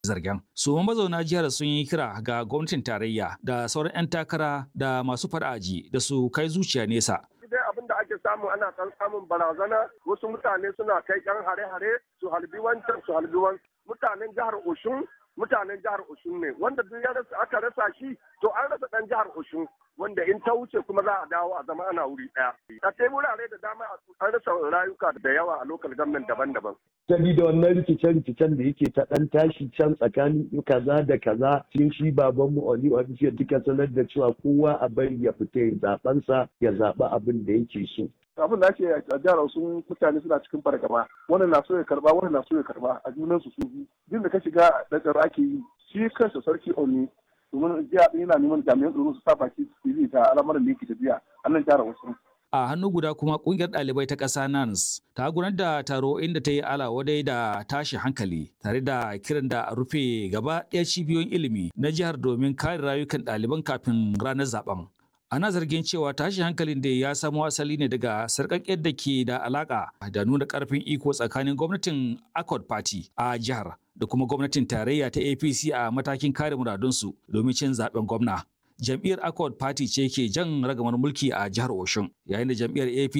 zargen. Su mazauna jihar sun yi kira ga gwamnatin tarayya da sauran 'yan takara da masu fara'aji da su kai zuciya nesa. dai abin da ake samu ana kan samun barazana wasu mutane suna kai yan hare-hare su halbi wancan su halbi wancan mutanen jihar Oshun mutanen jihar Oshun ne wanda duk ya rasa aka rasa shi to an rasa dan jihar Oshun wanda in ta wuce kuma za a dawo a zama ana wuri daya a kai wurare da dama an rasa rayuka da yawa a lokal government daban-daban sabida wannan rikice-rikicen da yake ta ɗan tashi can tsakanin kaza da kaza cikin shi babanmu Oli Official duka sanar da cewa kowa a bari ya fita ya zaɓensa ya zaɓi abin da yake so. abin da ake a jihar sun mutane suna cikin fargaba wannan na so ya karba wannan na so ya karba a junan su su duk da ka shiga da tsaro ake yi shi kansa sarki Oni domin jiya yana neman jami'an tsaro su sa baki su yi ta al'amuran da yake tafiya a nan jihar wasu A hannu guda kuma kungiyar ɗalibai ta ƙasa NANS ta gudanar da taro inda ta yi alawadai da tashi hankali tare da kiran da a rufe gaba ɗaya cibiyoyin ilimi na jihar domin kare rayukan ɗaliban kafin ranar zaben. Ana zargin cewa tashi hankalin da ya samo asali ne daga sarƙaƙƙiyar da ke da alaƙa da nuna ƙarfin iko tsakanin gwamnatin Accord Party a jihar da kuma gwamnatin tarayya ta APC a matakin kare muradunsu domin cin zaben gwamna. jam'iyyar Accord Party ce ke jan ragamar mulki a jihar Oshun, yayin da jam'iyyar APC